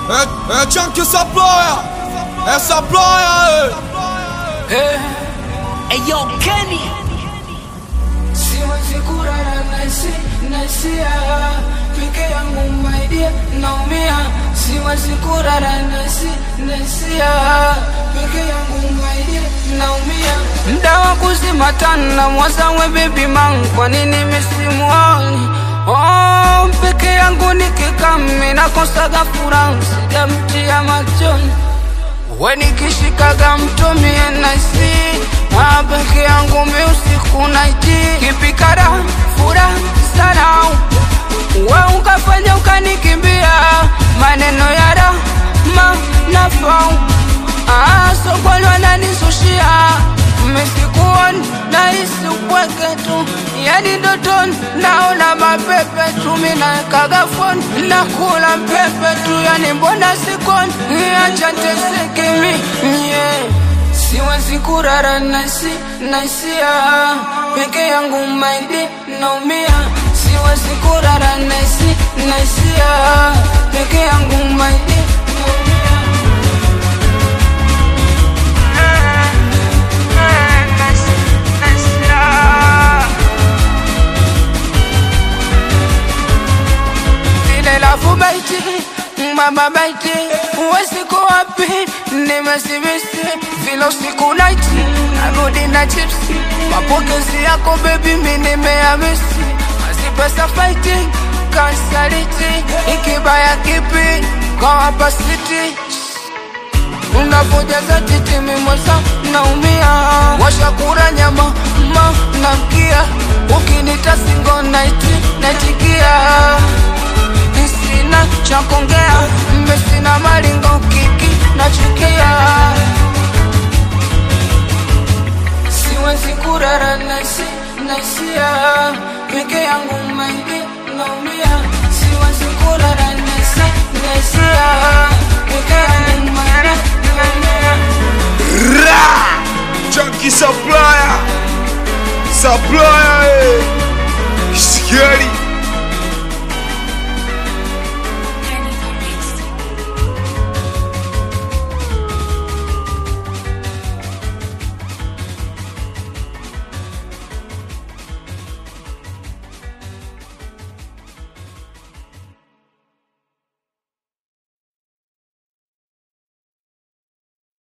É, é Tchan que saploia, é saploia, Hey yo, Kenny. Siwezi kurara nasi nasia peke yangu my dear naumia siwezi kurara nasi nasia peke yangu my dear naumia mda wa kuzima tana mwazawe baby man kwa nini misimuoni oh, peke yangu nikikami nakosaga furaha sijamtia machoni we nikishikaga mtumie naisi Ah, peke yangu mi usiku naiti kipikara fura sana we ukafanya ukanikimbia maneno ya rama nafau Ah, sokoni wananisushia misikuoni nahisi upweke tu yani ndotoni naona mapepe tu minawekaga foni nakula mpepe tu yani mbona sikoni acha teseke mi yeah. siwezi kurara nasi nasia peke yangu maidi naumia siwezi kurara nasi nasia peke yangu maidi naumia ile lafu baiti mama baiti uwesiku wapi nimesibisi vile usiku naiti narudi na chipsi mapokezi yako bebi mi nimeamisi mazipesa fighting kansaliti ikibaya kipi kwa hapa city unapojaza titi mimosa naumia washakura nyama ma namkia ukinita singo naiti naitikia sina cha kuongea mbe sina malingo kiki nachukia siwezi kurara nasi nasia peke yangu maidi naumia siwezi kurara nasi nasia peke yangu maidi naumia Ra! Tchan que saploia, saploia, eh. Scary.